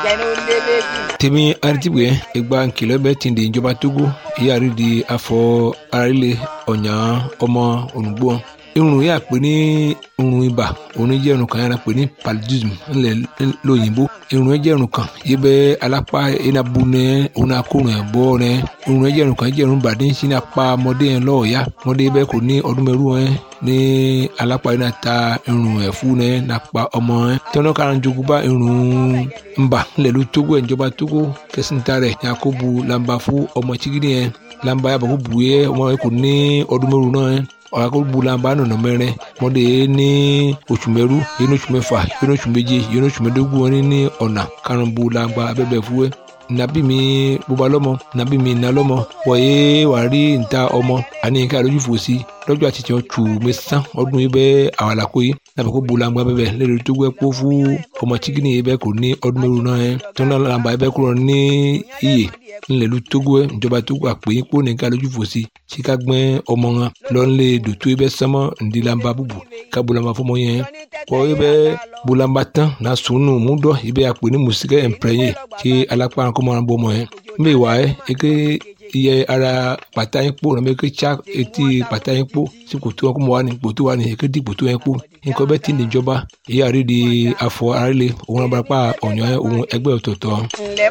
tèmi aritibue egba nkìlọ̀ bẹ́ẹ̀ ti di ìjọba togo ìyáàrí di afọ arílẹ̀ ọ̀nyà ọmọ olùgbò irun yà pé ní irun ibà òun jẹ́ irun kan yàrá pé ní paludism ńlẹ̀ lóyìnbó irun jẹ́ irun kan yìí bẹ́ alápá enabu nẹ òun akórun ẹ̀ bọ́ nẹ irun jẹ́ irun kan jẹ́ irun bàdé ń sin apá ọmọdé yẹn lọ́ọ̀ọ́yá ọmọdé bẹ́ẹ̀ kò ní ọdún mẹ́rù ẹ̀ ní alápá yìí náà ta irun ẹ̀ fún nẹ nàpa ọmọ ẹ̀ tẹ́wọ́n kára ń jogún bá irun ńbà ńlẹ̀ ló tógó ẹ̀ ìjọba tógó kẹsìntà rẹ̀ yakubu lamba fún ọmọ chigidi yẹn lamba yàbọ̀ kó bu yẹ ọmọ yẹn kò ní ọdún mẹ́rù náà ẹ̀ ọ̀làkọ̀gbùlànbà nọ̀nà mẹ́rin mọ́dé ní oṣù mẹ́rú yẹn oṣù mẹ́fà yẹn oṣù méje yẹn oṣù mẹ́dógún wọn ní ọ̀nà karùnbùlànbà abẹ́bẹ̀ fúwẹ́ nàbí mi bóba lọ́mọ nàbí mi nà lọ́mọ wọ̀nyé wà rí níta ọmọ àní nǹkan àlójú fò sí lọ́jọ́ àtijọ́ tù mẹ́sàn ọdún yìí bẹ́ẹ̀ àwàlàkó yìí nàbẹ̀ kó bulangba bẹ́ẹ̀ lẹ́nu tó gbẹ́ kó fún ọmọ chikini yìí bẹ́ẹ̀ kò ní ọdún mẹ́rù náà yẹn tó náà làǹbà yìí bẹ́ẹ̀ kúrò ní iyè ńlẹ̀lú tógó ẹ̀ ìjọba tógó àpèyìn kó nìkan lójú fò sí síka gbẹ́ ọmọ wọn lọ́nlẹ̀ dòtó yìí bẹ́ẹ̀ sánmọ́ ǹdí làǹbà bùbù ká bulangba fọmọ yẹn kọ́ yìí bẹ́ẹ̀ bulangba tán náà sùnù mú dọ́ yìí bẹ́ẹ̀ àpè ní mùsíkẹ́ ẹ̀ǹpẹ̀rẹ̀yẹ kí alápá kọ́mọ́ wọn bọ́ ọmọ yẹn mbẹ́ wà ẹ́ eke iye ara pàtà yín kpó nàbẹ eke tsa etí pàtà yín kpó sí kòtò wọn kó mọ wà ní kòtò wà ní eke di kòtò yẹn kpó nǹkan bẹ́ẹ̀ ti níjọba ìyá rí di afọ arílẹ̀ òun abarapá ọ̀nyọ́ òun ẹgbẹ́ ọ̀tọ̀ọ̀tọ̀.